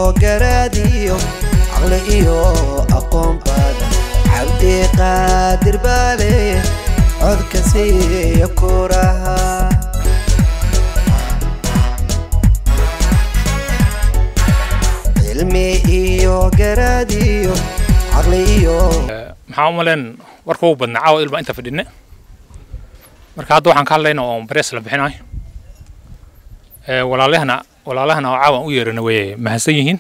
garaadiyo caqli iyo aqoon badan cabdi qaadir baale codka siiya kuraha cilmi iyo garaadiyo caqli iyo maxaa u maleen warka ugu badnaa caawa ilbaa inta fadhine marka hadda waxaan ka hadlayna oo barees la bixinayo ee walaalahana walaalahana oo caawan u yeerana way mahadsan yihiin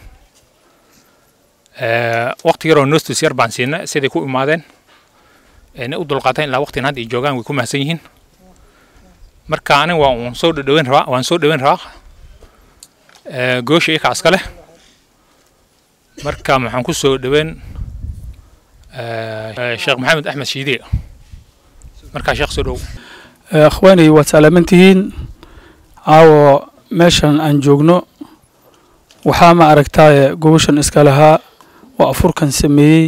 ee waqti yaroo nostus yar baan siinay siday ku imaadeen ee u dulqaateen ilaa waqtigan hadda ay joogaan way ku mahadsan yihiin marka aniga waa uun soo dhaweyn rabaa waan soo dhaweyn rabaa ee goosha iyaka iska leh marka maxaan ku soo dhaweyn sheekh maxamed axmed shiide markaa sheekh soo dhow akhwaanay waad salaamantihiin caawo meeshan aan joogno waxaa ma aragtaaye gobashan iska lahaa oo afurkan sameeyey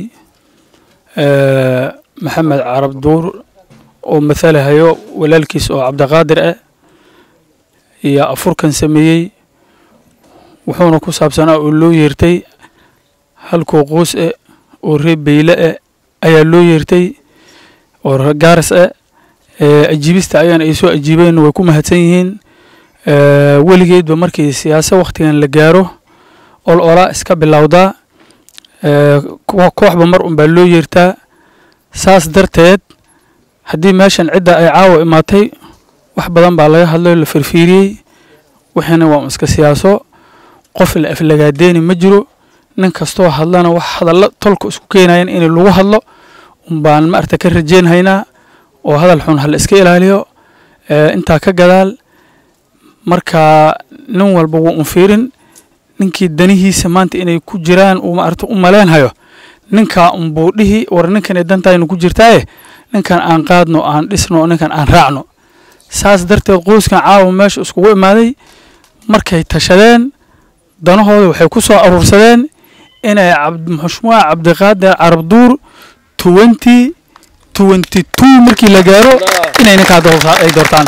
maxamed carab duur oo mathalahayo walaalkiis oo cabdiqaadir ah iyo afurkan sameeyey wuxuuna ku saabsanaa oo loo yeertay halkuu quus eh oo reer beyle eh ayaa loo yeertay oo gaaras ah ajiibista ayaan ay soo ajiibeen way ku mahadsan yihiin weligeedba markii siyaasa wakhtigan la gaaro ol olaa iska bilowdaa kooxba mar unbaa loo yeertaa saas darteed haddii meeshan cidda ay caawa imaatay wax badan baa laga hadlay la firfiiriyey wixiina waa iska siyaaso qof la aflagaadeeni ma jiro nin kastoo hadlana wax hadallo tolka isku keenayan in lagu hadlo unbaan maarta ka rajeynhaynaa oo hadal xun hala iska ilaaliyo intaa ka gadaal marka nin walba wuu un fiirin ninkii danihiisa maanta inay ku jiraan uu maarta u maleenhayo ninkaa unbuu dhihi war ninkanay dantaynu ku jirtaaye ninkan aan qaadno aan dhisno ninkan aan raacno saas darteed qoyskan caawa meesha iskugu imaaday markay tashadeen danahooda waxay ku soo aruursadeen inay maxshumaa cabdiqaadir carabduur twenty twenty two markii la gaaro inay ninkaa ay doortaan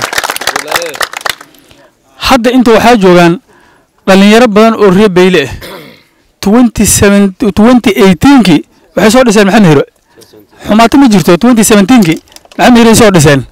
hadda inta waxaa joogaan dhalinyaro badan oo reer beyle ah twenty seven twenty eighteenkii waxay soo dhiseen maxamed hiro xumaato ma jirto twenty seventeenkii maxamed hiroay soo dhiseen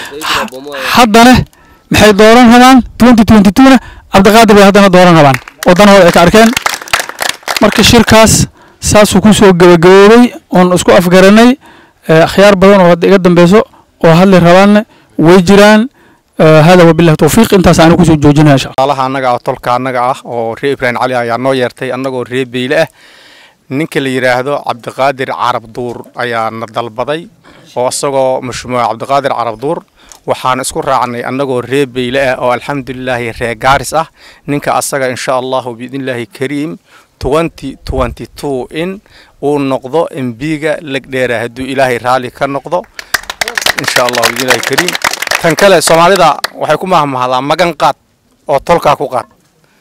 haddana maxay dooran rabaan twenty twenty two na cabdiqaadir bay haddana dooran rabaan oo danahooda ay ka arkeen marka shirkaas saasuu ku soo gabagaboobay oon isku afgaranay akhyaar badan oo hadda iga dambeyso oo hadli rabaanna way jiraan hada wabillahi tawfiiq intaas aanu kusoo joojinaya insha alaha annaga ah tolka annaga ah oo reer ibraahim cali ayaa noo yeertay annagoo reer beyle ah ninka la yidhaahdo cabdiqaadir carab duur ayaa na dalbaday oo isagoo mashmuuca cabdiqaadir carab duur waxaan isku raacnay annagoo reer beyle ah oo alxamdulilaahi reer gaaris ah ninka asaga insha allahu biidnillaahi kariim twenty twenty two in uu noqdo embiga legdheera hadduu ilaahay raalli ka noqdo insha allahu biidnillaahi kariim tan kale soomaalida waxay ku mahmahdaa magan qaad oo tolkaa ku qaad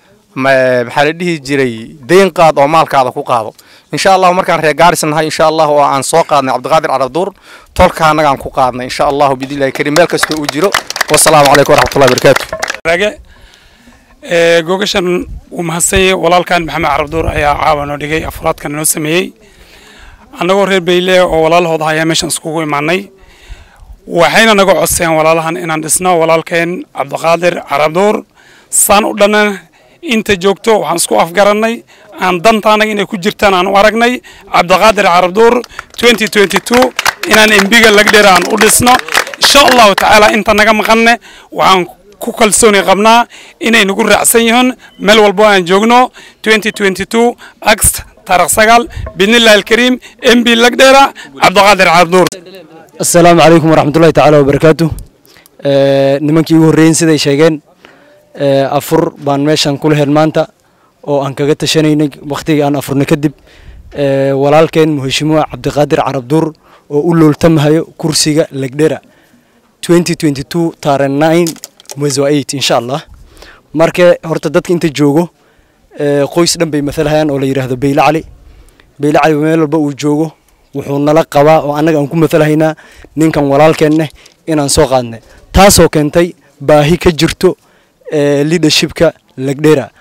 maxaa la dhihi jiray deyn qaad oo maalkaada ku qaado insha allahu markaan reer gaaris nahay insha allahu oo aan soo qaadnay cabdiqaadir carabduur tolka annagaan ku qaadnay insha allahu biidnillahi kariim meel kastoo uu jiro wasalaamu calaykum waraxmatullahi barakaatu rage gogashan wuu mahadsanyay walaalkan maxamed carabduur ayaa caawa noo dhigay afuraadkan noo sameeyey annagoo reer beyle oo walaalahooda ayaa meeshan iskugu imaanay waxayna naga codseen walaalahan inaan dhisno walaalkeen cabdiqaadir carabduur saan u dhanna inta joogto waxaan isku afgarannay aan dantaanaga inay ku jirtaan aan u aragnay cabdiqaadir carabduur twenty twenty two inaan embiga lagdheer aan u dhisno insha allahu tacaala inta naga maqanne waxaan ku kalsooni qabnaa inay nagu raacsan yihiin meel walbo aan joogno twenty twenty two axt taarikh sagaal biidnillahi alkariim mb lagdheera cabdiqaadir carabduur asalaamu calaykum waraxmatullahi tacaala wabarakaatu nimankii ugu horreeyen siday sheegeen afur baan meeshan kula hel maanta oo aan kaga tashanaynay wakhtigii aan afurna kadib walaalkeen muheshimuha cabdiqaadir carabduur oo u looltamahayo kursiga legdhera taare mwezi wa eight insha allah marka horta dadka inta joogo qoys dhan bay mathalahayaan oo la yidhaahdo beyle cali beyle cali meel walba uu joogo wuxuu nala qabaa oo annaga aan ku mathalahaynaa ninkan walaalkeenne inaan soo qaadnay taasoo keentay baahi ka jirto leadershipka legdhera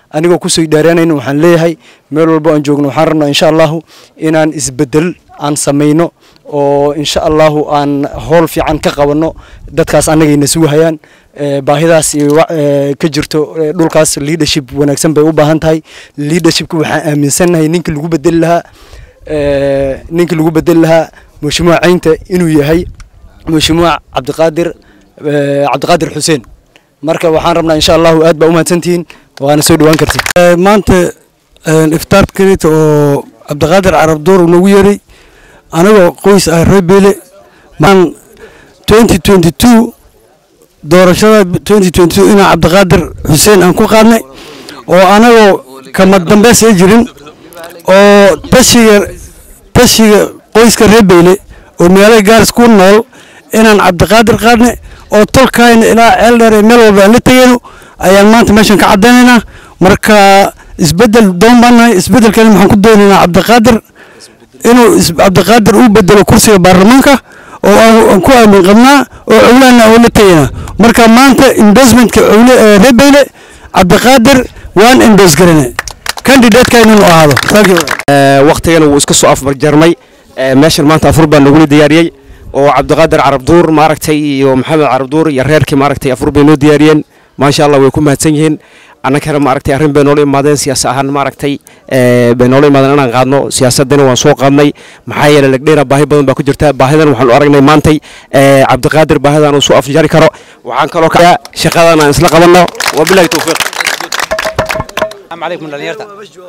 anigoo kusoo dheeraanayna waxaan leeyahay meel walbo aan joogno waxaan rabnaa insha allahu inaan isbedel aan samayno oo insha allahu aan howl fiican ka qabanno dadkaas annagayna sugahayaan baahidaas ka jirto dhulkaas leadership wanaagsan bay u baahan tahay leadershipka waxaan aaminsannahay ninkii lagu bedeli lahaa ninkii lagu bedeli lahaa mashmuuc caynta inuu yahay mashmuuc cabdiqaadir cabdiqaadir xuseen marka waxaan rabnaa insha allahu aad baa u mahadsantihiin waana soo dhawaan kartid maanta iftaar kelita oo cabdiqaadir carab door uu nagu yeeray anagoo qoys ah reer beele maan twenty twenty two doorashada twenty twenty two inaan cabdiqaadir xuseen aan ku qaadnay oo anagoo kama dambeys ay jirin oo tashiga tashiga qoyska reer beyle oo meelo gaaris ku nool inaan cabdiqaadir qaadnay oo tolkayna ilaa ceel dheer ee meel walba aan la tegayno ayaan maanta meeshan ka caddaynaynaa marka isbedel doon baan nahay isbedelkani maxaan ku doonaynaa cabdiqaadir inuu cabdiqaadir uu bedelo kursiga baarlamaanka oo aan ku aamin qabnaa oo cowlahana oo la tegaynaa marka maanta endorsementka cowle ee reer beyle cabdiqaadir waan endorse garanay candidateka inuu ahaado waqtigana wuu iska soo afbarjarmay meeshan maanta afur baa nagula diyaariyey oo cabdiqaadir carabduur maaragtay iyo maxamed carabduur iyo reerkii maaragtay afur bay noo diyaariyeen maasha allah way ku mahadsan yihiin annagana maaragtay arrin bay noola imaadeen siyaasa ahaan maaragtay bay noola imaadeen inaan qaadno siyaasadana waan soo qaadnay maxaa yeelay lagdheera baahi badan baa ku jirta baahidan waxaan u aragnay maantay cabdiqaadir baahidan uu soo afjari karo waxaan kaloo ka shaqadan aan isla qabanno wabilahi towfiiq عليكم dhalinyarta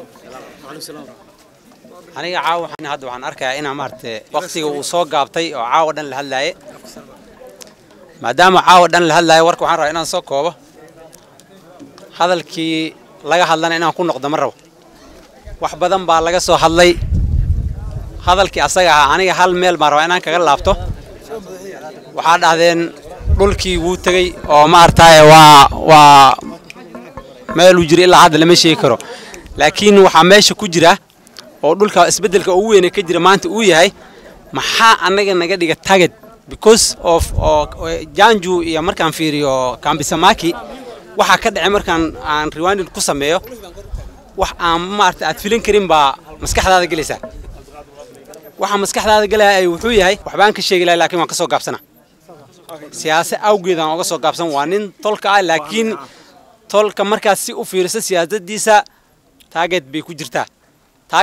aniga caawa waxaan hadda waxaan arkayaa inaa maaragtay waqtiga uu soo gaabtay oo caawa dhan la hadlaaye maadaama caawa dhan la hadlaaye warka waxaan rabaa inaan soo koobo hadalkii laga hadlana inaan ku noqdo ma rabo wax badan baa laga soo hadlay hadalkii asaga ahaa aniga hal meel baan rabaa inaan kaga laabto waxaa dhahdeen dhulkii wuu tegey oo maaragtaaye waa waa meeluu jira ilaa hadda lama sheegi karo laakiin waxaa meesha ku jira oo dhulka isbeddelka ugu weyne ka jira maanta uu yahay maxaa annaga naga dhiga target because of oo janju iyo markaan fiiriyo kambisamaki waxaa ka dhacay markaan aan rewinding ku sameeyo wax aan maarata aad filin karin baa maskaxdaada gelaysaa waxa maskaxdaada gelaya wuxuu yahay waxbaan ka sheegi lahay laakiin waan ka soo gaabsana siyaase awgeed aan uga soo gaabsan waa nin tolka ah laakiin tolka markaad si u fiiriso siyaasaddiisa taageed bay ku jirtaa